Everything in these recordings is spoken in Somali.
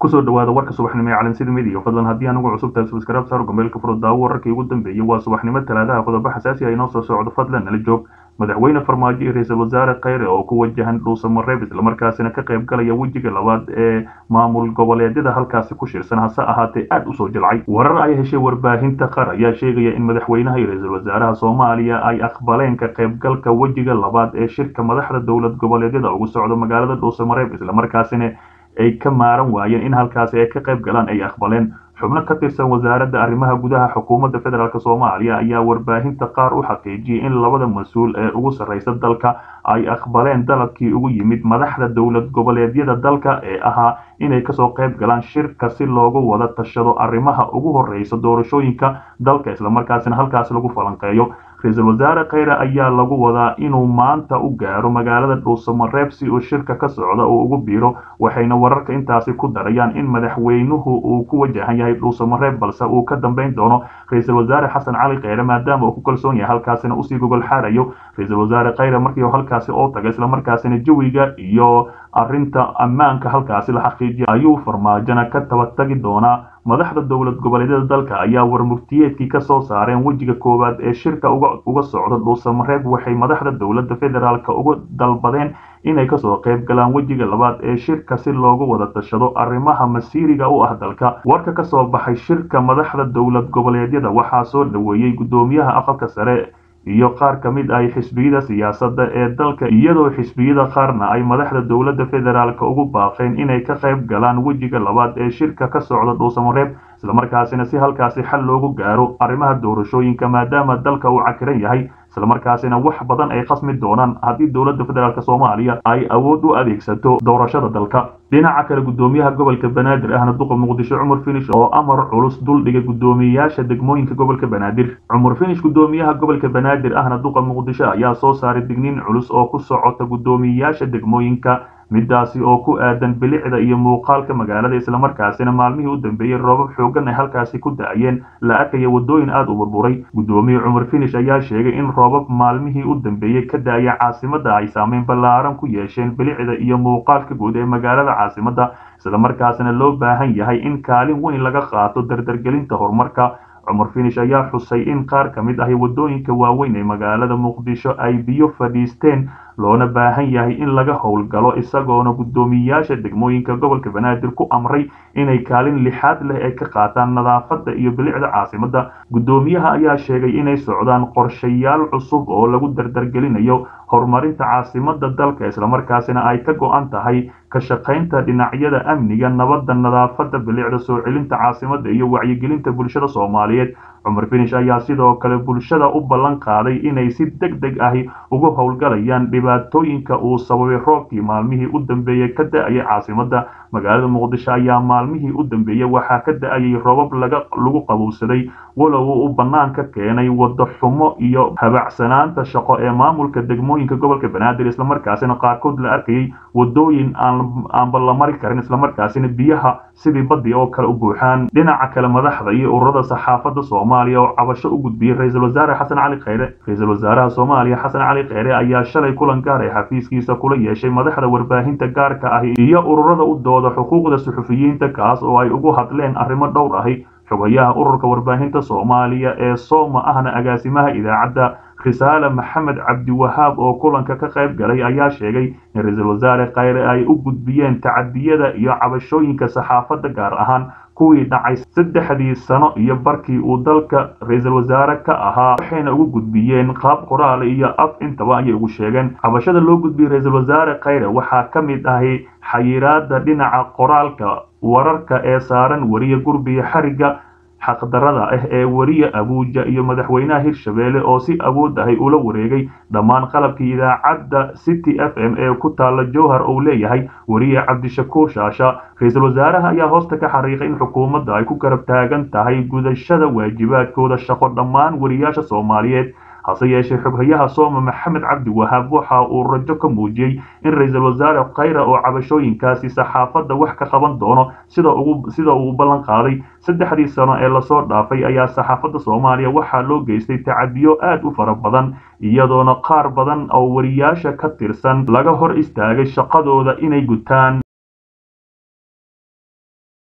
kusoo dhawaada warka subaxnimo ee calansida midiga fadlan haddii anugu cusub tahay subscribe saar gomeelka furo daawo wararkii ugu dambeeyey waa subaxnimo talaadaha qodobo xasaasi ah inoo soo socdo fadlan nala joog madaxweyne farmaajo iyo ra-iisul wasaare kheyre oo ku wajahan dhuusamareeb islamarkaasina ka qayb galaya wejiga labaad ee maamul goboleedyada halkaasi ku shirsan hase ahaatee aad usoo jilcay warar ay heshay warbaahinta qar ayaa sheegaya in madaxweynaha iyo ra-iisul wasaaraha soomaaliya ay aqbaleen ka qaybgalka wejiga labaad ee shirka madaxda dowlad goboleedyada ugu socdo magaalada dhuusamareeb islamarkaasina ay ka maaran waayeen in halkaasi ay ka qayb galaan ay aqbaleen xubno ka tirsan wasaaradda arrimaha gudaha xukuumadda federaalk soomaaliya ayaa warbaahinta qaar u xaqiijiyey in labada mas-uul ee ugu sarreysa dalka ay aqbaleen dalabkii ugu yimid madaxda dowlad goboleedyada dalka ee ahaa inay kasoo qayb galaan shirka si loogu wada tashado arrimaha ugu horreysa doorashooyinka dalka islamarkaasina halkaasi lagu falanqeeyo ra-iisul wasaare kheyre ayaa lagu wadaa inuu maanta u gaaro magaalada dhuusamareeb si uu shirka ka socda uu ugu biiro waxayna wararka intaasi ku darayaan in madaxweynuhu uu ku wajahan yahay dhuusamareeb balse uu ka dambeyn doono ra-iisul wasaare xasan cali kheyre maadaama uu ku kalsoon yahay halkaasina usii gogol xaarayo ra-iisul wasaare kheyre markii halkaasi oo taga islamarkaasina jawiga iyo arrinta ammaanka halkaasi la xaqiijiya ayuu farmaajona ka tabatagi doonaa madaxda dowlad goboleedyada dalka ayaa warmurtiyeedkii ka soo saareen wejiga koowaad ee shirka uga socda dhuusamareeb waxay madaxda dowladda federaalk uga dalbadeen inay kasoo qayb galaan wejiga labaad ee shirka si loogu wada tashado arrimaha masiiriga u ah dalka warka kasoo baxay shirka madaxda dowlad goboleedyada waxaa soo dhoweeyey guddoomiyaha aqalka sare iyo qaar ka mid ah xisbiyada siyaasadda ee dalka iyadoo xisbiyada qaarna ay madaxda dowladda federaalk ugu baaqeen inay ka qayb galaan wejiga labaad ee shirka ka socda dhuusamareeb islamarkaasina si halkaasi xal loogu gaaro arrimaha doorashooyinka maadaama dalka uu cakiran yahay islamarkaasina wax badan ay khasmi doonaan haddii dowladda federaalk soomaaliya ay awood u adeegsato doorashada dalka dhinaca kale guddoomiyaha gobolka banaadir ahna duqa muqdisho cumar finish oo amar culus duldhiga guddoomiyeyaasha degmooyinka gobolka banaadir cumar finish guddoomiyaha gobolka banaadir ahna duqa muqdisho ayaa soo saaray digniin culus oo ku socota guddoomiyeyaasha degmooyinka midaasi oo ku aadan bilicda iyo muuqaalka magaalada islamarkaasina maalmihii u dambeeyey roobab xoogan ay halkaasi ku da-ayeen la arkaya waddooyin aada u burburay guddoomiye cumar finish ayaa sheegay in roobab maalmihii u dambeeyey ka da-aya caasimadda ay saameyn ballaaran ku yeesheen bilicda iyo muuqaalka guud ee magaalada caasimadda islamarkaasina loo baahan yahay in kaalin weyn laga qaato dardargelinta horumarka cumar finish ayaa xusay in qaar ka mid ahi waddooyinka waaweyn ee magaalada muqdisho ay biyo fadhiisteen loona baahan yahay in laga howlgalo isagoona guddoomiyeyaasha degmooyinka gobolka banaadir ku amray inay kaalin lixaad leh ay ka qaataan nadaafadda iyo bilicda caasimadda guddoomiyaha ayaa sheegay inay socdaan qorshayaal cusub oo lagu dardargelinayo horumarinta caasimadda dalka islamarkaasina ay ka go-an tahay ka shaqaynta dhinacyada amniga nabadda nadaafadda bilicda soo celinta caasimadda iyo wacyigelinta bulshada soomaaliyeed cumar finish ayaa sidoo kale bulshada u ballan qaaday inay si deg deg ahi uga howlgalayaan dhibaatooyinka uu sababay roobkii maalmihii u dambeeyey ka da-ayay caasimadda magaalada muqdisho ayaa maalmihii u dambeeyey waxaa ka da-ayay roobab laga lagu qabowsaday walow uu bannaan ka keenay waddo xumo iyo habacsanaanta shaqo ee maamulka degmooyinka gobolka banaadir islamarkaasina qaarkood la arkayay waddooyin aanba la mari karin islamarkaasina biyaha sidii baddi oo kale u buuxaan dhinaca kale madaxda iyo ururada saxaafadda soomaaliya oo cabasho u gudbiyey ra-iisul wasaare xasan cali kheyre ra-iisul wasaaraha soomaaliya xasan cali kheyre ayaa shalay kulan gaar ee xafiiskiisa kula yeeshay madaxda warbaahinta gaarka ahi iyo ururada u dooda xuquuqda suxufiyiinta kaas oo ay ugu hadleen arrimo dhowr ahi xogayaha ururka warbaahinta soomaaliya ee sooma ahna agaasimaha idaacadda khisaale maxamed cabdiwahaab oo kulanka ka qayb galay ayaa sheegay in ra-iisul wasaare kheyre ay u gudbiyeen tacadiyada iyo cabashooyinka saxaafadda gaar ahaan kuwii dhacay saddexdii sano iyo barkii uu dalka ra-iisul wasaare ka ahaa waxayna ugu gudbiyeen qaab qoraal iyo af intaba ayay ugu sheegeen cabashada loo gudbiyey ra-iisul wasaare kheyre waxaa ka mid ahi xayiraada dhinaca qoraalka wararka ee saaran weriye gurbiga xarigga xaqdarada ah ee weriye abuuja iyo madaxweynaha hirshabeelle oo si awood ahay ula wareegay dhammaan qalabkii idaacadda city f m ee ku taalla jowhar uu leeyahay weriye cabdishakuur shaasha ra-iisul wasaaraha ayaa hoosta ka xariiqay in xukuumadda ay ku garab taagan tahay gudashada waajibaadkooda shaqo dhammaan weriyaasha soomaaliyeed hase yeeshee xoghayaha sooma maxamed cabdi wahaab waxa uu rajo ka muujiyey in ra-iisul wasaare kheyre oo cabashooyinkaasi saxaafadda wax ka qaban doono sida ugu sida uu ballan qaaday saddexdii sano ee lasoo dhaafay ayaa saxaafadda soomaaliya waxaa loo geystay tacadiyo aad u fara badan iyadoona qaar badan oo wariyaasha ka tirsan laga hor istaagay shaqadooda inay gutaan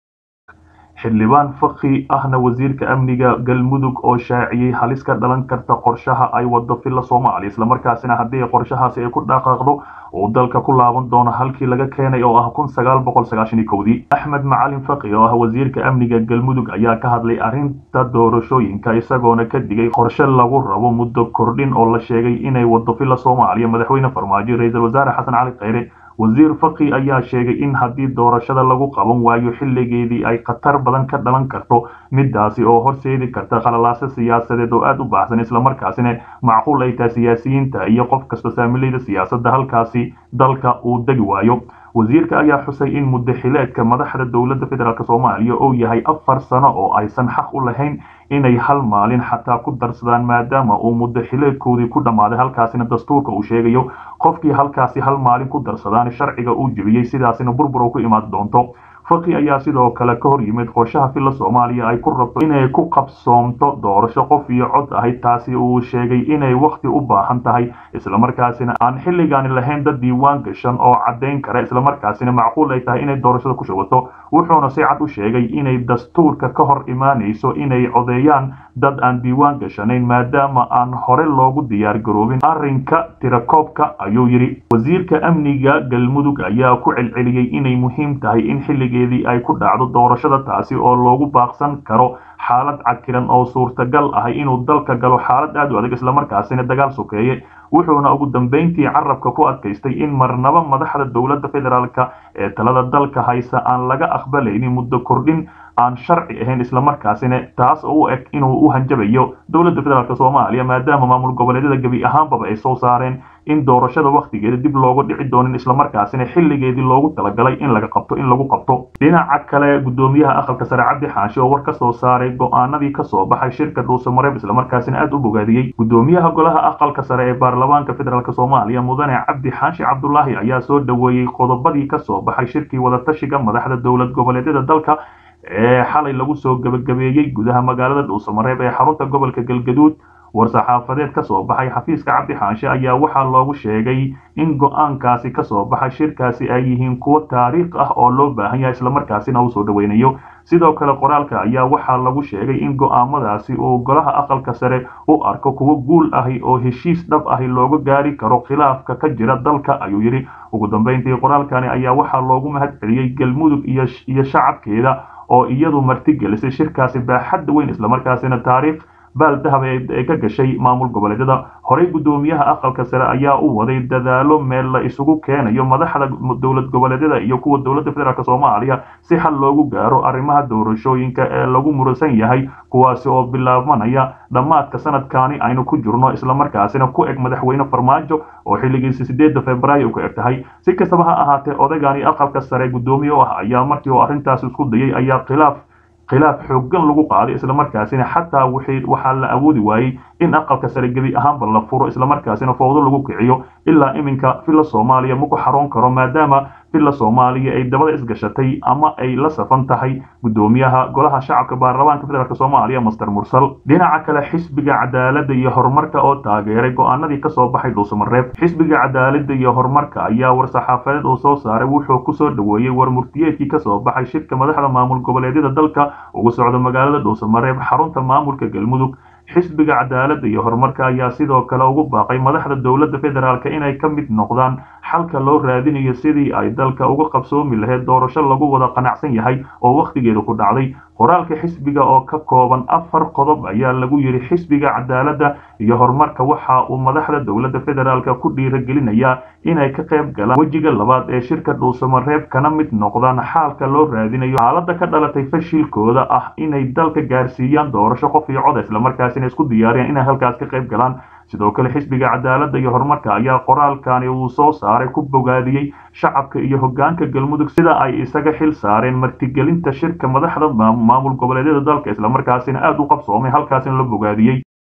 xildhibaan fakhi ahna wasiirka amniga galmudug oo shaaciyey halis ka dhalan karta qorshaha ay wado filla soomaaliya islamarkaasina haddii qorshahaasi ay ku dhaqaaqdo uu dalka ku laaban doono halkii laga keenay oo ah kun sagaal boqol sagaashan iyo kowdii axmed macalin fakhi oo ah wasiirka amniga galmudug ayaa ka hadlay arrinta doorashooyinka isagoona ka digay qorshe lagu rabo muddo kordhin oo la sheegay inay wado filla soomaaliya madaxweyne farmaajo ra-iisul wasaare xasan cali kheyre wasiir fakhi ayaa sheegay in haddii doorashada lagu qaban waayo xilligeedii ay khatar badan ka dhalan karto midaasi oo horseedi karta khalalaase siyaasadeed oo aada u baahsan islamarkaasina macquul ay tahay siyaasiyiinta iyo qof kasta saamilayda siyaasadda halkaasi dalka uu degi waayo wasiirka ayaa xusay in muddaxileedka madaxda dowladda federaalk soomaaliya uu yahay afar sano oo aysan xaq u lahayn inay hal maalin xataa ku darsadaan maadaama uu muddaxileedkoodii ku dhammaaday halkaasina dastuurka uu sheegayo qofkii halkaasi hal maalin ku darsadaan sharciga uu jebiyey sidaasina burbur u ku imaan doonto fakhi ayaa sidoo kale ka hor yimid qorshaha filla soomaaliya ay ku rabto inay ku qabsoomto doorasho qof iyo cod ahayd taasi uu sheegay inay wakhti u baahan tahay islamarkaasina aan xilligaani lahayn dad diiwaan gashan oo caddayn kara islamarkaasina macquul ay tahay inay doorashada ku shubato wuxuuna si cad u sheegay inay dastuurka ka hor imaanayso inay codeeyaan dad aan diiwaan gashanayn maadaama aan hore loogu diyaar garoobin arrinka tirakoobka ayuu yidhi wasiirka amniga galmudug ayaa ku celceliyey inay muhiim tahay in xilligeedii ay ku dhacdo doorashada taasi oo loogu baaqsan karo xaalad cakiran oo suurtagal ahay inuu dalka galo xaalad aad u adag islamarkaasina dagaal sokeeye wuxuuna ugu dambeyntii carabka ku adkaystay in marnaba madaxda dowladda federaalk ee talada dalka haysa aan laga aqbalaynin muddo kordhin aan sharci ahayn islamarkaasina taas oo u eg inuu u hanjabayo dowladda federaalk soomaaliya maadaama maamul goboleedyada gebi ahaanbaba ay soo saareen in doorashada wakhtigeeda dib looga dhici doonin islamarkaasina xilligeedii loogu talagalay in laga qabto in lagu qabto dhinaca kale gudoomiyaha aqalka sare cabdi xaashi oo war ka soo saaray go-aanadii kasoo baxay shirka dhuusamareeb islamarkaasina aada u bogaadiyey gudoomiyaha golaha aqalka sare ee baarlamaanka federaalk soomaaliya mudane cabdi xaashi cabdulaahi ayaa soo dhoweeyey qodobadii kasoo baxay shirkii wadatashiga madaxda dowlad goboleedyada dalka ee xalay lagu soo gebagabeeyey gudaha magaalada dhuusamareeb ee xarunta gobolka galgaduud war-saxaafadeed ka soo baxay xafiiska cabdi xaanshe ayaa waxaa loogu sheegay in go-aankaasi kasoo baxay shirkaasi ay yihiin kuwo taariikh ah oo loo baahan yahay islamarkaasina uu soo dhoweynayo sidoo kale qoraalka ayaa waxaa lagu sheegay in go-aamadaasi uu golaha aqalka sare u arko kuwo guul ahi oo heshiis dhab ahi looga gaari karo khilaafka ka jira dalka ayuu yidhi ugu dambeyntii qoraalkani ayaa waxaa loogu mahad celiyey galmudug iyo shacabkeeda oo iyadu martigelisay shirkaasi baaxadda weyn islamarkaasina taariikh baal dahab ee ka gashay maamul goboleedyada horey guddoomiyaha aqalka sare ayaa u waday dadaalo meel la isugu keenayo madaxda dowlad goboleedyada iyo kuwa dowladda federaalk soomaaliya si xal loogu gaaro arrimaha doorashooyinka ee lagu muransan yahay kuwaasi oo bilaabmanaya dhammaadka sanadkaani aynu ku jirno islamarkaasina ku eg madaxweyne farmaajo oo xilligiisi sideedda februaayo ku eg tahay si kastaba ha ahaatee odagani aqalka sare guddoomiye u ah ayaa markii uu arrintaas isku dayay ayaa khilaaf khilaaf xooggan lagu qaaday islamarkaasina xataa waxaa la awoodi waayey in aqalka sare gebi ahaanba la furo islamarkaasina fowdo lagu kiciyo ilaa iminka villa soomaaliya ma ku xaroon karo maadaama villa soomaaliya ay dabada isgashatay ama ay la safan tahay guddoomiyaha golaha shacabka baarlamaanka federaalk soomaaliya master mursal dhinaca kale xisbiga cadaaladda iyo horumarka oo taageeray go-aanadii kasoo baxay dhuusamareeb xisbiga cadaaladda iyo horumarka ayaa war-saxaafadeed uu soo saaray wuxuu kusoo dhoweeyey war murtiyeedkii kasoo baxay shirka madaxda maamul goboleedyada dalka ugu socda magaalada dhuusamareeb xarunta maamulka galmudug xisbiga cadaaladda iyo horumarka ayaa sidoo kale ugu baaqay madaxda dowladda federaalk inay ka mid noqdaan xalka loo raadinayo sidii ay dalka uga qabsoomi lahayd doorasho lagu wada qanacsan yahay oo wakhtigeedu ku dhacday qoraalka xisbiga oo ka kooban afar qodob ayaa lagu yidhi xisbiga cadaaladda iyo horumarka waxa uu madaxda dowladda federaalk ku dhiiragelinayaa inay ka qayb galaan wejiga labaad ee shirka dhuusamareeb kana mid noqdaan xaalka loo raadinayo xaaladda ka dhalatay fashilkooda ah inay dalka gaarsiiyaan doorasho qof iyo cod islamarkaasina isku diyaariyaan inay halkaas ka qayb galaan sidoo kale xisbiga cadaaladda iyo horumarka ayaa qoraalkani uu soo saaray ku bogaadiyey shacabka iyo hoggaanka galmudug sida ay isaga xil saareen martigelinta shirka madaxda maamul goboleedyada dalka islamarkaasina aada u qabsoomay halkaasina la bogaadiyey